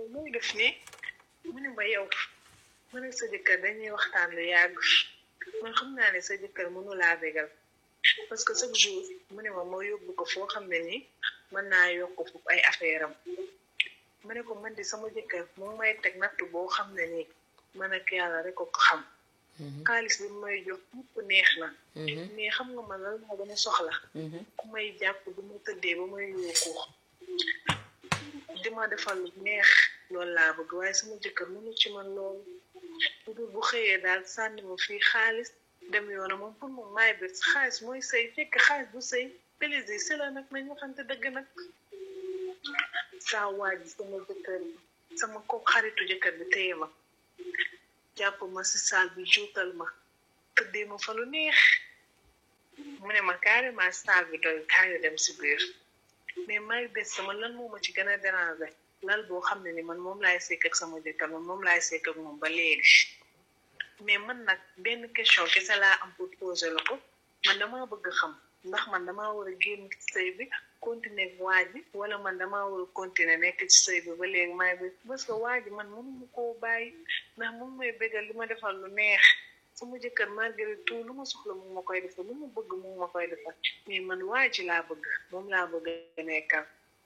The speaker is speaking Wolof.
muy def nii mu ne ma yow mu ne sa jëkkër dañuy waxtaan lu yàgg man xam naa ne sa jëkkër mënu laa bégal parce que chaque jour mu ne ma moo yóbbu ko foo xam ne nii mën naa yokk foofu ay affaire am mu ne ko man di sama jëkkër moo may teg natt boo xam ne nii man ak yàlla rek ko ko xam xaalis bi may jox ñëpp neex na mais xam nga man lan moo gën a soxla ku may jàpp du ma tëddee ba may yóoku di ma defal lu neex loolu laa bëgg waaye sama jëkkër mënu ci man loolu bu dul bu xëyee daal sànni ma fii xaalis dem yoona moom pour moom maay bét xaalis mooy sëy fekk xaalis bu sëy plaisir si la nag nañ waxante dëgg nag saa waaj sama jëkkër bi sama ko xaritu jëkkër bi téye ma jàpp ma si saal bi juutal ma tëddee ma fa lu neex mu ne ma carrément saal bi doy kaayu dem si biir mais may bés sama lan moo ma ci gën a déranger lal boo xam ne ni man moom laay sekk ak sama jëkkër man moom laay sekk ak moom ba léegi mais man nag benn question kese laa am pour poser la ko man damaa bëgg xam ndax man damaa war a génn ci sëy bi continuer waaj bi wala man damaa war a continuer nekk ci sëy bi ba léegi may bés parce que waaj man mënuma koo bàyyi ndax moom may bégal li ma defal lu neex sama jëkkër malgré tout lu ma soxla mu ma koy defal lu ma bëgg mu ma koy defal mais man waa ji laa bëgg moom laa bëgg a nekkal